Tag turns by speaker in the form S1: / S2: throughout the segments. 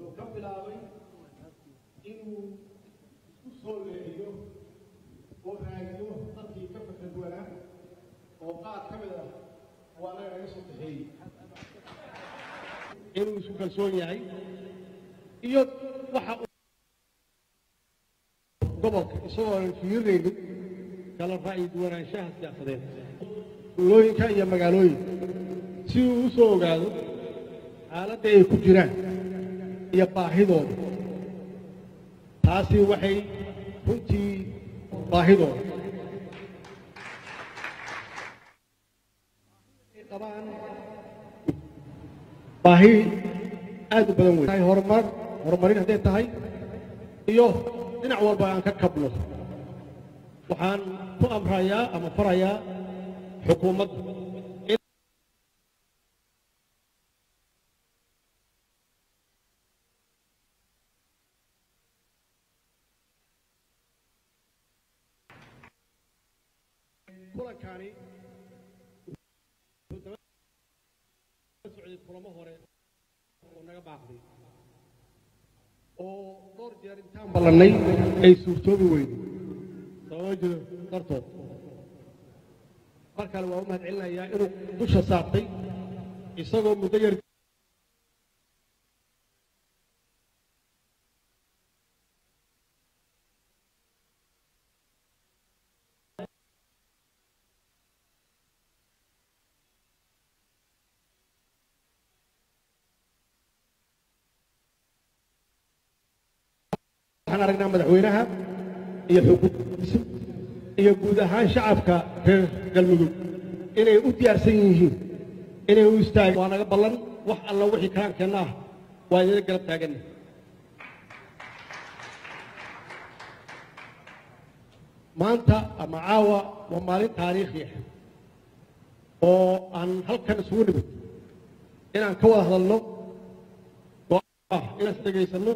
S1: wuxuu ka bilaabay inuu isku soo leexiyo oo raadiyo dadkii ka fakad wanaa oo qaar ka mid ah waa anaga naga soo baxeeyey inuu isku kalsoon yahay iyo waxa uu gobolka isagoo aan fiirinaynin kala ra'yi duwanaanshaha siyaasadeed tuulooyinka iyo magaalooyinka si uu u soo ogaado xaaladda ay ku jiraan iyo baahidooda taasi waxay runtii baahidooda ay qabaan baahi aad u badan wey horumar horumarin hadday tahay iyo dhinac walba aan ka kabno waxaan ku amrayaa ama farayaa xukuumadda kulankani socday kulamo hore oo naga baaqday oo dhowr jeer intaan ballannay ay suurtoobi weyday sababa jiro dartood mar kale waa u mahad celinayaa inuu dusha saartay isagoo muddo yar waxaan aragnaa madaxweynaha iyo xukuumaddiisa iyo guud ahaan shacabka reer galmudug inay u diyaarsan yihiin inay u istaagaan waa naga ballan wax alla wixii karaankeenna ah waa idinla garab taaganna maanta ama caawa waa maalin taariikhi ah oo aan halkan isugu nimid inaan ka wada hadalno ah inaan is dhegaysanno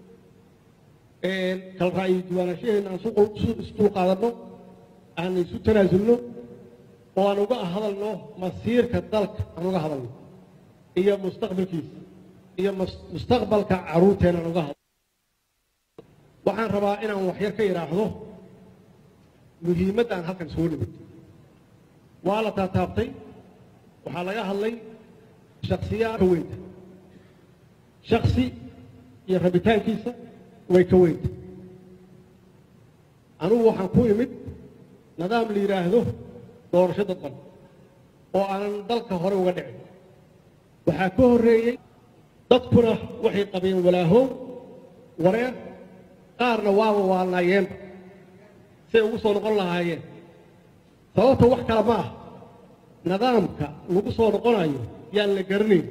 S1: kala ra'yi diiwaanashaheenna aan isdul qaadanno aan isu tanaasulno oo aan uga hadalno masiirka dalka aan uga hadalno iyo mustaqbalkiisa iyo mustaqbalka carruurteena aan uga hadalno waxaan rabaa inaan waxyar ka idhaahdo muhiimadda aan halkan isugu nimid waa la taataabtay waxaa laga hadlay shaksiyaad ka weynta shaksi iyo rabitaankiisa way ka weynta anugu waxaan ku imid nidaam la yidhaahdo doorasho dadban oo aanan dalka hore uga dhicin waxaa ka horreeyey dadkuna waxay qabeen walaahow wareer qaarna waaba waalnaayeenba say ugu soo noqon lahaayeen sababta wax kale ma ah nidaamka lagu soo noqonayo yaan la garanayn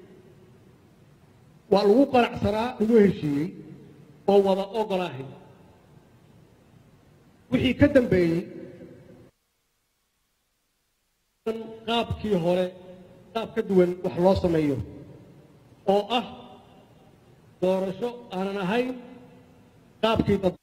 S1: waa lagu qanacsanaa lagu heshiiyey oo wada ogolaahay wixii ka dambeeyey qaabkii hore qaab ka duwan wax loo sameeyo oo ah doorasho aanan ahayn qaabkii dad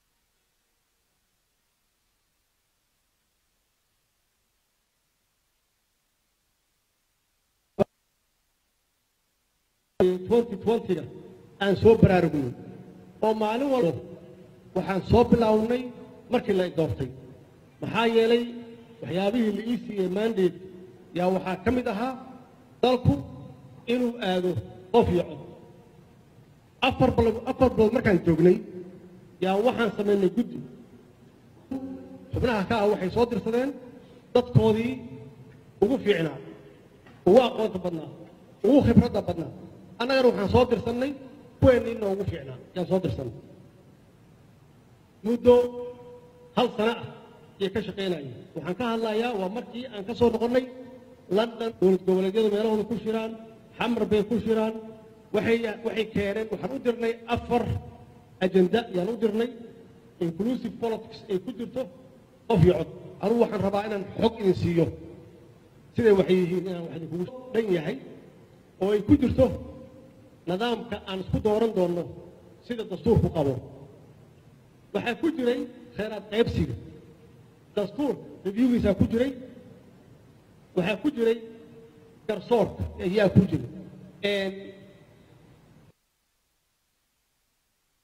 S1: ga aan soo baraarugnay oo maalin walba waxaan soo bilaawnay markii la doortay maxaa yeelay waxyaabihii la ii siiyey mandate yaa waxaa ka mid ahaa dalku inuu aado qof iyo cod afar bal afar bilood markaan joognay yaa waxaan samaynay guddi xubnaha ka ah waxay soo dirsadeen dadkoodii ugu fiicnaa ugu aqoonta badnaa ugu khibradda badnaa annagana waxaan soo dirsannay kuweennii noogu fiicnaa yaan soo dirsannay muddo hal sana ah ayay ka shaqaynayeen waxaan ka hadlayaa waa markii aan ka soo noqonnay london dowlad goboleedyadu meelahooda ku shiraan xamar bay ku shiraan waxay waxay keeneen waxaan u dirnay afar ajenda yaan u dirnay inclusive politics ay ku jirto qof iyo cod anugu waxaan rabaa inaan xog idin siiyo siday waxay yihiin inaan wax idinkugu dhan yahay oo ay ku jirto nidaamka aan isku dooran doonno sida dastuurku qabo waxaa ku jiray khayraad qaybsiga dastuur reviewgiisaa ku jiray waxaa ku jiray garsoorka ayaa ku jiray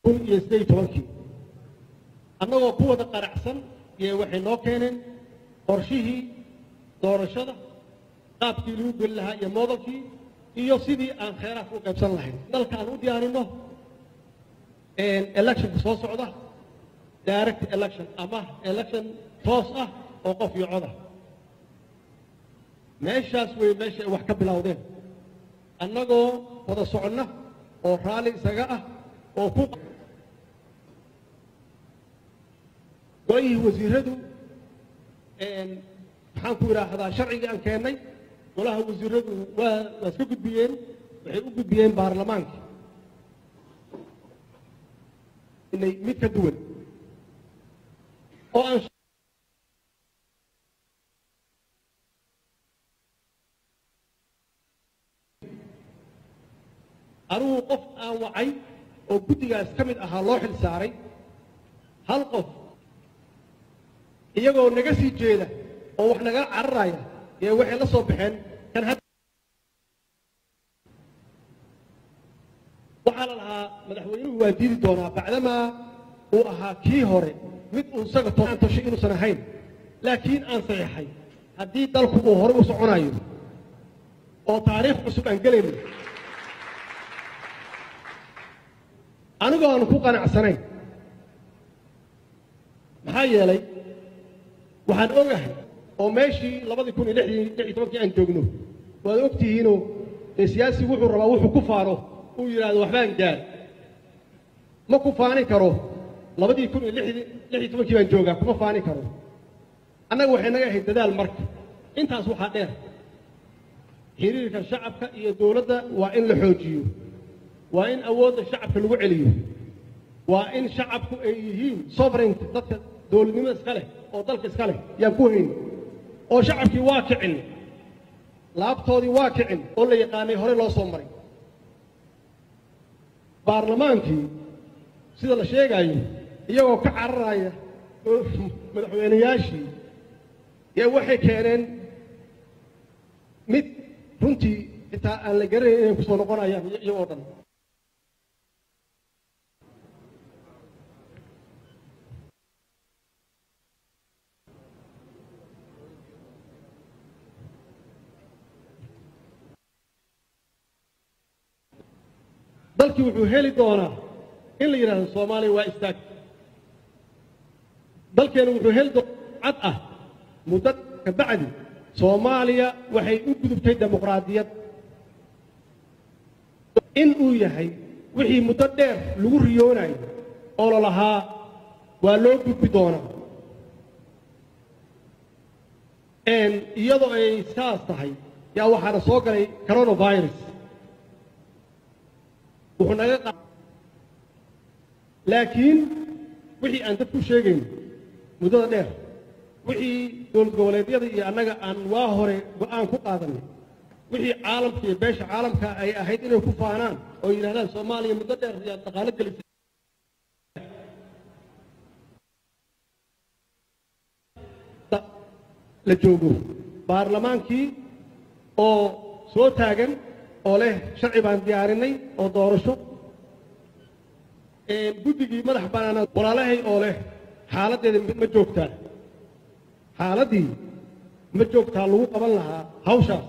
S1: kun iyo siddeed iyo tobankii annagoo ku wada qaracsan iyo waxay noo keeneen qorshihii doorashada qaabkii lagu geli lahaa iyo moodalkii iyo sidii aan kheyraadka u qaybsan lahayn dalka aan u diyaarinno electionka soo socda direct election ama election toos ah oo qof iyo coda meeshaas wey meesha ay wax ka bilowdeen annagoo wada soconna oo raalli isaga ah oo ku go-yihii wasiiradu maxaan ku idhaahdaa sharcigii aan keennay golaha wasiiradu waa waa iska gudbiyeen waxay u gudbiyeen baarlamaanka inay mid ka duwan oo aan anigu qof aan wacay oo guddigaas ka mid ahaa loo xil saaray hal qof iyagoo naga sii jeeda oo wax naga cararaya ee waxay la soo baxeen kan had waxaa la lahaa madaxweynuhu waa diidi doonaa bacdamaa uu ahaa kii hore mid uu isaga toaan toshay inuusan ahayn laakiin aan saxiixay haddii dalku uu horey u soconayo oo taariikh cusub aan gelayno anigoo aanu ku qanacsanayn maxaa yeelay waxaan ogahay oo meeshii labadii kun iyo lixdii lix iyo tobankii aan joogno waad og tihiinoo dee siyaasigu wuxuu rabaa wuxuu ku faano uu yidhaahdo waxbaan gaar ma ku faanin karo labadii kun iyo lixdii lix iyo tobankii baan joogaa kuma faanin karo annaga waxay naga ahayd dadaal marka intaas waxaa dheer xiriirka shacabka iyo dowladda waa in la xoojiyo waa in awoodda shacabka lagu celiyo waa in shacabku ay yihiin sovereignty dadka dowladnimada iska leh oo dalka iska leh yaan ku hayn oo shacabkii waa kicin laabtoodii waa kicin oo la yaqaanay hore loo soo maray baarlamaankii sida la sheegaayo iyagoo ka cararaya madaxweynayaashii yaa waxay keeneen mid runtii xitaa aan la garanayn inay ku soo noqonayaan iyagoo dhan dalkii wuxuu heli doonaa in la yidhahdo soomaaliya waa istaag dalkeenu wuxuu heli doonaa cad ah muddo ka bacdi soomaaliya waxay u gudubtay dimuqraadiyad in uu yahay wixii muddo dheer lagu riyoonayo oo la lahaa waa loo gudbi doonaa iyadoo ay saas tahay yaa waxaana soo galay coronavirus wuxuu naga qa laakiin wixii aan dadku sheegayn muddada dheer wixii dowlad goboleedyada iyo annaga aan waa hore go'aan ku qaadanay wixii caalamka iyo beesha caalamka ay ahayd inay ku faanaan oo yidhahdaan soomaaliya muddo dheer yaa dhaqaalo gelisay la joogo baarlamaankii oo soo taagan oo leh sharci baan diyaarinay oo doorasho guddigii madax bannaanaad walaalahay oo leh xaaladdeeda ma joogtaa xaaladdii ma joogtaa lagu qaban lahaa hawshaas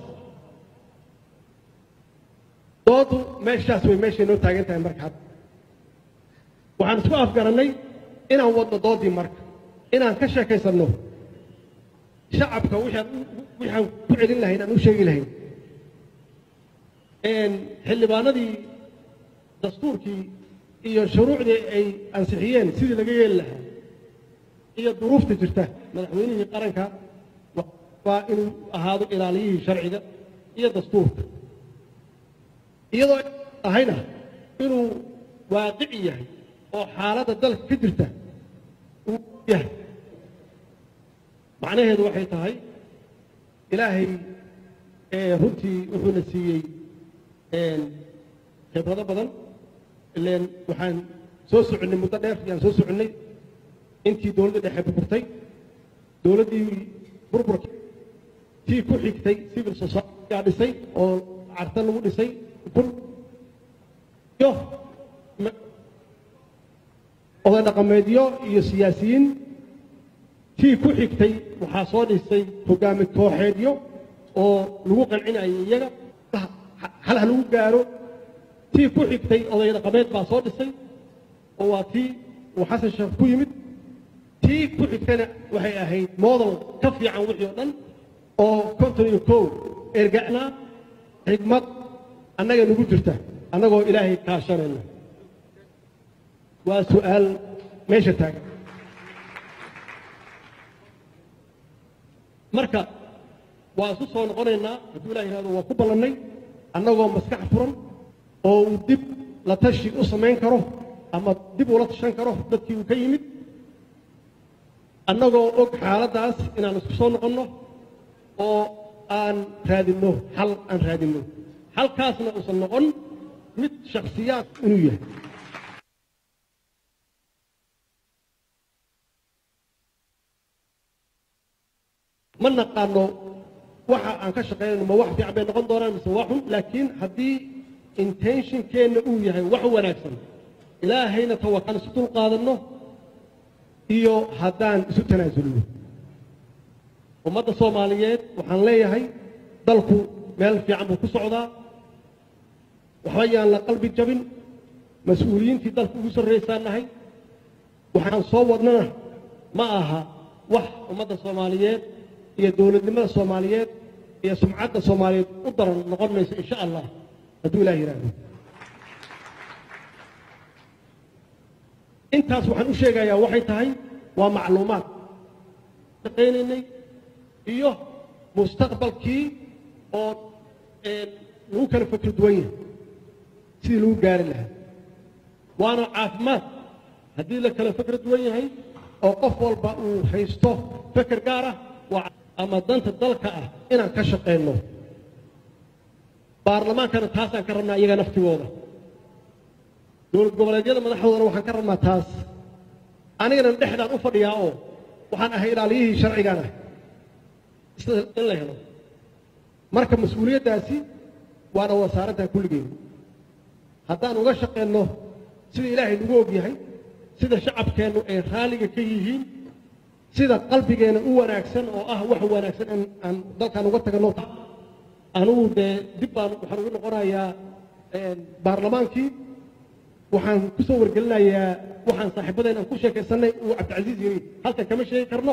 S1: doodu meeshaas way meeshay noo taagan tahay marka hadda waxaan isku afgarannay inaan wadno doodii marka inaan ka sheekaysanno shacabka wixaan waxaan ku celin lahayn aan u sheegi lahayn xildhibaanadii dastuurkii iyo shuruucdii ay ansixiyeen sidii laga yeeli lahaa iyo duruufta jirta madaxweynihii qaranka waa inuu ahaado ilaaliyihii sharciga iyo dastuurka iyadoo ahayna inuu waaqici yahay oo xaaladda dalka ka jirta uu yahay macnaheedu waxay tahay ilaahay runtii wuxuuna siiyey khibrado badan ileen waxaan soo soconnay muddo dheer yaan soo soconnay intii dowladda dhexe burburtay dowladdii burburka tii ku xigtay civil society yaa dhisay oo carta lagu dhisay kun iyo oday dhaqameedyo iyo siyaasiyiin tii ku xigtay waxaa soo dhisay hogaami kooxeedyo oo lagu qancinayay iyaga hal ha lagu gaaro tii ku xigtay oday dhaqameed baa soo dhisay oo waa tii uu xasan sheekh ku yimid tii ku xigtayna waxay ahayd model ka fiican wixii oo dhan oo konton iyo kow erga'naa xigmad annaga nagu jirta annagoo ilaahay kaashanayna waa su'aal meesha taagan marka waa isu soo noqonaynaa hadduu ilah yihahdo waa ku ballannay annagoo maskax furan oo uu dib la tashi u samayn karo ama dib ula tashan karo dadkii uu ka yimid annagoo og xaaladdaas inaan isku soo noqonno oo aan raadinno xal aan raadinno halkaasna uusan noqon mid shakhsiyaad inuu yahay ma naqaano waxa aan ka shaqaynayno ma wax fiican bay noqon doonaan mise waa xun laakiin haddii intentionkeenna uu yahay wax wanaagsan ilaahayna tawakaan isu dul qaadanno iyo haddaan isu tanaasulno ummadda soomaaliyeed waxaan leeyahay dalku meel fiican buu ku socdaa waxba yaan la qalbi jabin mas-uuliyiintii dalka ugu sarraysaan nahay waxaan soo wadnana ma aha wax ummadda soomaaliyeed iyo dowladnimada soomaaliyeed iyo sumcadda soomaaliyeed u daran noqon mayso insha allah hadduu ilaah yidhaahdo intaas waxaan u sheegayaa waxay tahay waa macluumaad shaqaynaynay iyo mustaqbalkii oo lagu kala fakri duwan yahay sidii lagu gaari lahaa waana caafimaad haddii la kala fakra duwan yahay oo qof walba uu haysto feker gaar ah waa ama danta dalka ah inaan ka shaqayno baarlamaankana taasaan ka rabnaa iyaga naftigooda dowlad goboleedyada madaxdoodana waxaan ka rabnaa taas anigana dhexdaan u fadhiyaa oo waxaan ahay ilaaliyihii sharcigaan ah sida in la helo marka mas-uuliyaddaasi waana wasaaraddan kulligeed haddaan uga shaqayno sida ilaahay nagu og yahay sida shacabkeennu ay raalliga ka yihiin sida qalbigeena u wanaagsan oo ah wax wanaagsan in aan dalkaan uga taganno anugu dee dib baan waxaan ugu noqonayaa baarlamaankii waxaan ku soo wargelinayaa waxaan saaxiibadeen aan ku sheekaysannay uu cabdicasiis yiri halkan kama sheegi karno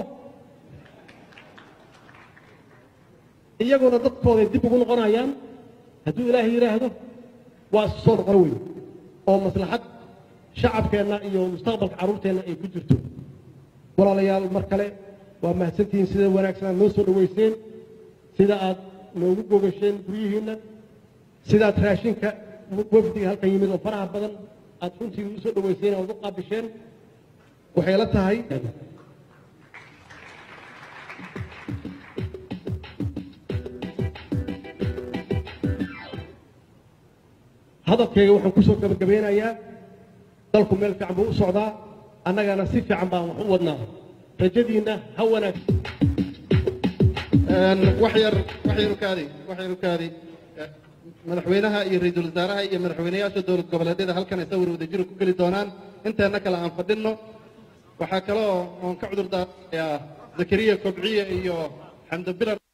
S1: iyaguna dadkooday dib ugu noqonayaan hadduu ilaahay yidhaahdo waa isu soo noqon weyn oo maslaxad shacabkeenna iyo mustaqbalka carruurteenna ay ku jirto walaalayaal mar kale waa mahadsantihiin sida wanaagsan aad noo soo dhoweyseen sida aad noogu gogasheen guryihiinna sidaad raashinka wafdiga halkan yimid oo faraha badan aad runtii u soo dhoweyseen oad u qaabisheen waxay la tahay hadalkayga waxaan kusoo gabagabeynayaa dalku meel fiican buu u socdaa annagana si fiican baan wax u wadnaa rajadiinna ha wanaag
S2: wax yar wax yar u kaadi wax yar u kaadi madaxweynaha iyo ra-iisul wasaaraha iyo madaxweynayaasha dowlad goboleedyada halkan ay sawir wadajiro ku geli doonaan inteena kale aan fadhinno waxaa kaloo oon ka cudur daarayaa zakariya kobciye iyo xamdo bilar